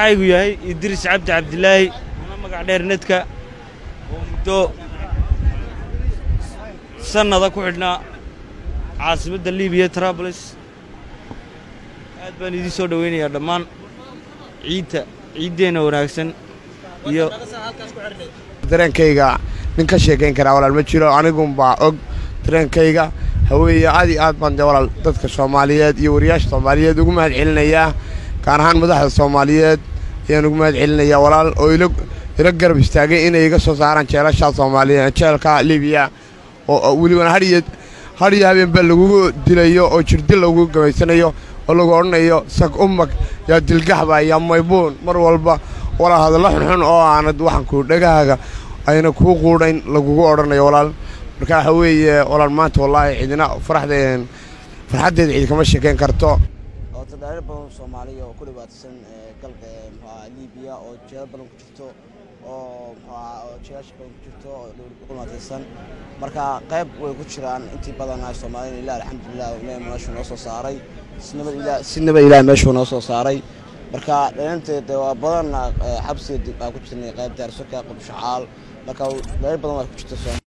magacaygu yahay idriis cabdi cabdilaahi ana magac dheer nedka oo muddo sannada ku xidhnaa caasimadda libiya trablis aad baan idiin soo dhowaynayaa dhammaan ciidta ciiddeenna wanaagsan iyo dareenkayga nin ka sheekayn karaa walaal ma jiro anigunbaa og dareenkayga haweeye aad iyo aad baan dee walaal dadka soomaaliyeed iyo wariyaasha soomaaliyeed ugu mahad celinayaa gaar ahaan madaxda soomaaliyeed ayaan ugu mahad celinayaa walaal oo ila ila garab istaagay inay iga soo saaraan jeelashaa soomaaliyeed jeelka libiya oo welibana hadhiyo hadhiyo habeenba lagugu dilayo oo jirdil lagu gamaysanayo oo lagu odhanayo sag umag yaa dilgaxba yaa maybuun mar walba walaal hadallo xunxun oo aanad waxanku dhegahaaga ayna kuu quudhayn lagugu odhanayo walaal marka waxa weeye walaal maanta wallaahi cidina faraxdeen farxaddeeda cid kama sheekayn karto oo tadhaariir badan soomaaliya oo ku dhibaataysan galka muxuaha libiya oo jeelal badan ku jirto oo muxuaha oo jeelasha badan ku jirto oo dowladda ku dhibaataysan marka qayb way ku jiraan intii badan ay soomaaliyana ilaah alxamdulilah ilaah meeshuu noo soo saaray si nabad ilaah si nabad ilaah meeshuu noo soo saaray marka dhalinteeda waa badan xabsiga baa ku jirnay qayb daarsoka qubshacaal marka dhalir badan waa ku jirta